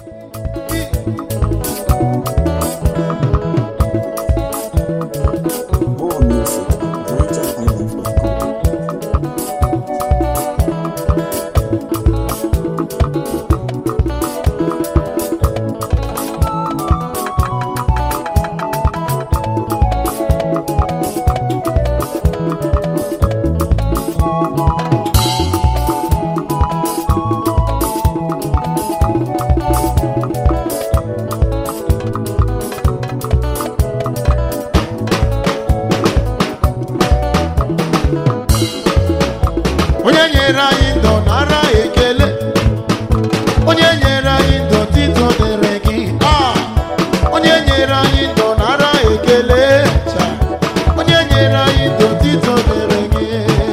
More music, NigerIsland.com. onye nyere anyị ndụ nara ekele onye nyere anyị ndụ tito dịrị gị Ah! onye nyere anyị ndụ nara ekele Cha! onye nyere anyị ndụ tito dịrị gị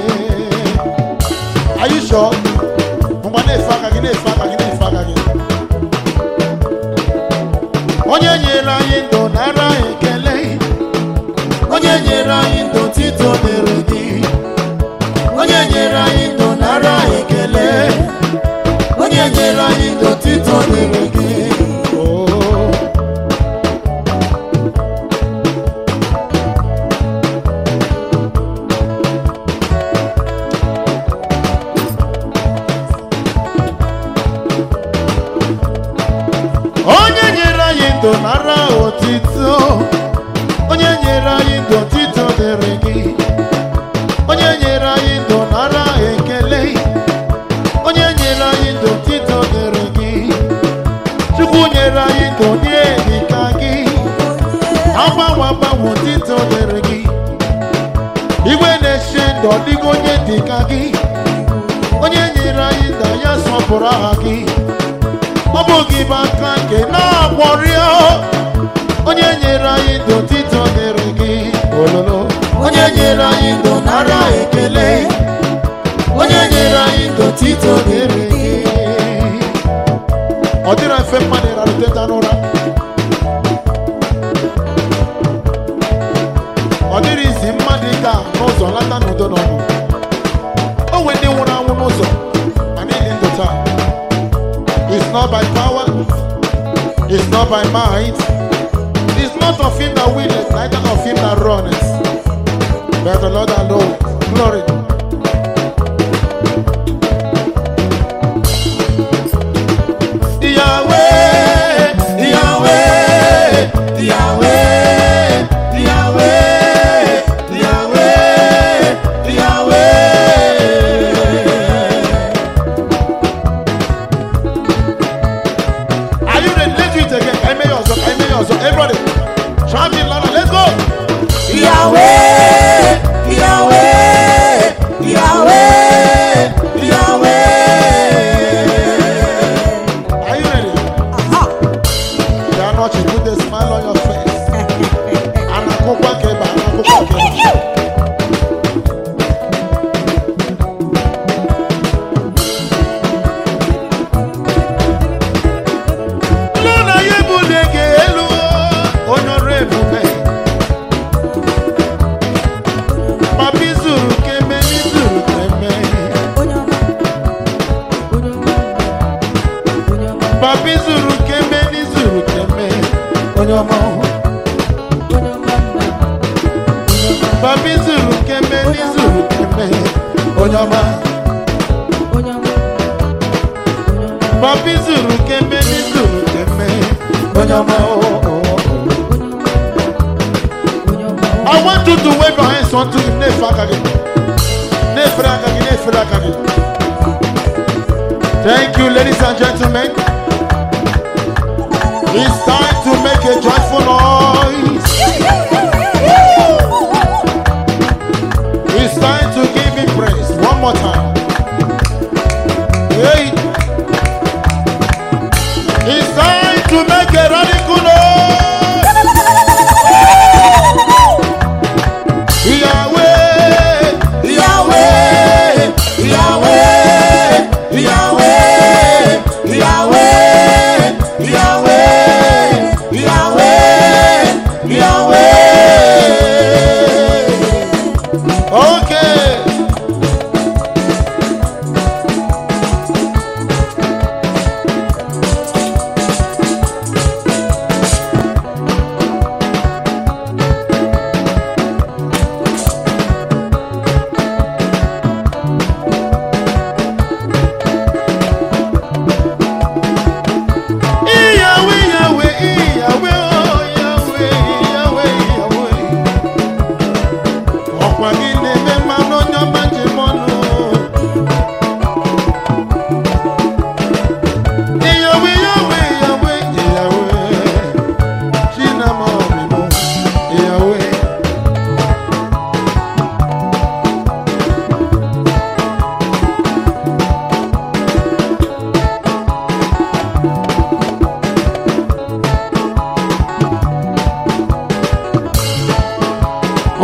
Are you sure? ngwa na-efe aka gị na-efe aka gị na-efe aka gị onye nyere anyị ndụ nara ekele onye nyere anyị ndụ tito dịrị gị onye nyere anyị ndụ nara ekele onye nyere anyị ndụ tito dịrị gị Oh. onye nyere anyị ndụ nara otito onye nyere anyị ndụ tito dịrị gị onye nyere anyị ndụ nara ekele onye nyere anyị ndụ tito dịrị gị chukwu nyere anyị ndụ nye dịka gị agbanwe agbanwe tito dịrị gị igwe na-eche ndụ ọ dịghị onye dịka gị onye nyere anyị ndụ ya sọpụrụ aha gị ọ bụ gị bụ aka nke na-agbọrịa onye nyere anyị ndụ tito dịrị gị ololo onye nyere anyị ndụ nara ekele onye nyere anyị ndụ tito dịrị gị ọ dịrị mfe mmadụ ịrara teta n'ụra ọ dịrị izi mmadụ ịga n'ụzọ lata n'udo n'ọnụ o nwere ndị nwụrụ anwụ n'ụzọ ma niile ndụ taa It's not by power, it's not by might, it's not of him that willeth, neither of him that runneth, but the Lord alone. Glory. Yahweh, Yahweh, Yahweh, Yahweh, Yahweh, Yahweh. Are you ready? Let's do it again. I may also, I may also. Everybody, shout it louder. Let's go. Yahweh, Yahweh, Yahweh, Yahweh. Are you ready? You are not. You put a smile on your face. Anakokwa keba, anakokwa keba. Lọ́nà yé bùdé gé elu onye ọrụ ebube. Papi zuru keme ni zuru keme. Papi zuru keme ni zuru keme. Onye ọma. Papi zuru keme ni zuru keme. Onye ọma. Papi zuru keme ni zuru keme. Onye ọma. Oh, oh, oh. I want you to wave your hands unto him. Nefe aka gị. Nefe aka gị. Nefe aka gị. Thank you, ladies and gentlemen. It's time to make a joyful noise. It's time to give him praise. One more time. Hey. It's time to make a radical noise. Yahweh, Yahweh, Yahweh, Yahweh, Yahweh, Yahweh, Yahweh, Yahweh. Okay.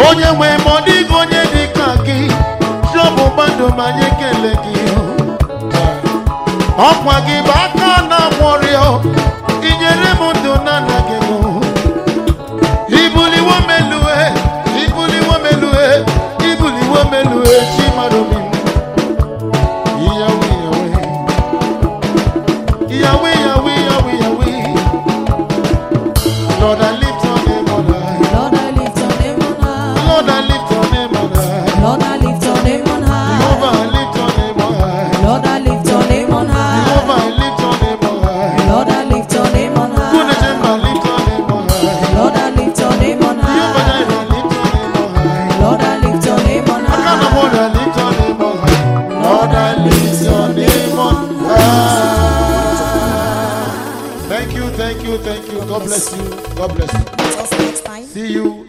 onye nwe ma ọ dịghị onye dị ka gị chọbụ mmadụ ma anyị ekele gị ọkwa gị bụ aka na-agwọrịọ inyere m ndụ na anaghị m ibuliwo melue ibuliwo melue ibuliwo melue chi mmadụ mi iyawe iyawe iyawe iyawe iyawe iyawe Lord I lift your name on high Lord, I lift your name on high. Lord I lift your name on high Lord, I lift your name on Jehovah high. I lift your name on high Lord, I lift your name on Jehovah high. I lift your name on high Lord, I lift your name on Good high. name I lift your name on high Lord, I lift your name on Jehovah high. I lift your name on high Lord, I lift your name on I can't high. afford to lift your name on high. Lord, I lift your name on high. Thank you, thank you, thank you. God bless you. God bless you. Meet us next time. See you